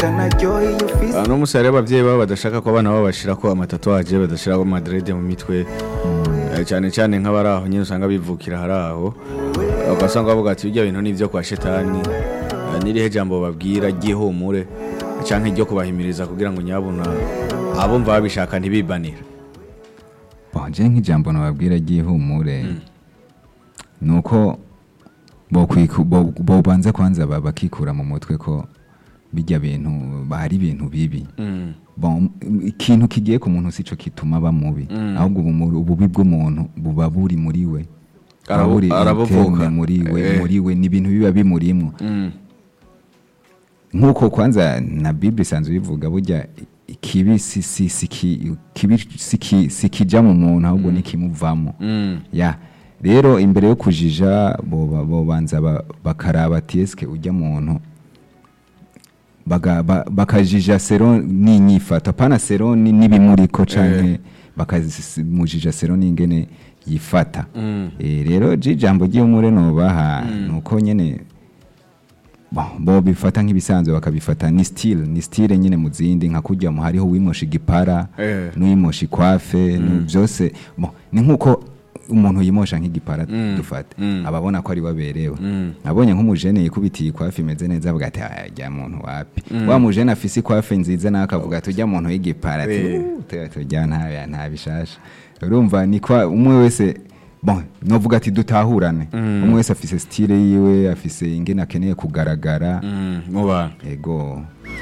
erekana joyi ufise Ah, no musi hariho abavyeyi babo badashaka ko abana babo bashirako amatatuwaje badashirako amadrede mu mitwe Eh, cane cane nk'abari aho nyine usanga bivukira hari aho ugasanga bavuga ati birya bintu nivyo kwa shetani Eh, n'irihe jambo babwira ry'ihumure canke ryo kubahimiriza kugira ngo nyabuna abumva babishaka ntibibanira je nk'ijambo nababwira ry'ihumure ni uko bokwiku- bo- bobanza kwanza ba- bakikura mu mutwe ko bijya bintu hari ibintu bibi Bon, ikintu kigiye ku muntu sico kituma aba mubi ahubwo ubumu- ububi bw'umuntu buba buri muri we buba Arabu- buri arabuvuka. interne muri we Eh. muri we ni ibintu biba bimurimwo nk'uko kwanza na bible isanzwe bivuga burya ikibi si si si ki- kibi si ki- si kija mu muntu ahubwo nikimuvamo ya rero imbere yo kujija boba- bobanza ba- bakaraba ati eske ujya muntu baga- ba- bakajija sero n'inyifato apana sero ni- n'ibimuriko canke bakamujija sero n'ingene yifata Eh, rero je ijambo ry'ihumure nobaha nuko nyene Bon, bo bifata nk'ibisanzwe bakabifata ni style ni style nyine mu zindi nka kujya mu hariho wimosha igipara Eh. n'uwimosha ikwafe ni byose bon, ni nk'uko umuntu yimosha nk'igipara dufate ababona ko ari waberewe abonye nk'umujene yikubitiye ikwafe imeze neza avuga ati "Ah, jya muntu wapi wa mujene afise ikwafe nziza nawe akavuga ati ujya muntu w'igipara ati Eh. "Uh, tu- tujya nta nta bishasha urumva ni kwa umwe wese bon novuga ati dutahurane umwe wese afise style yiwe afise ingene akeneye kugaragara mu bantu ego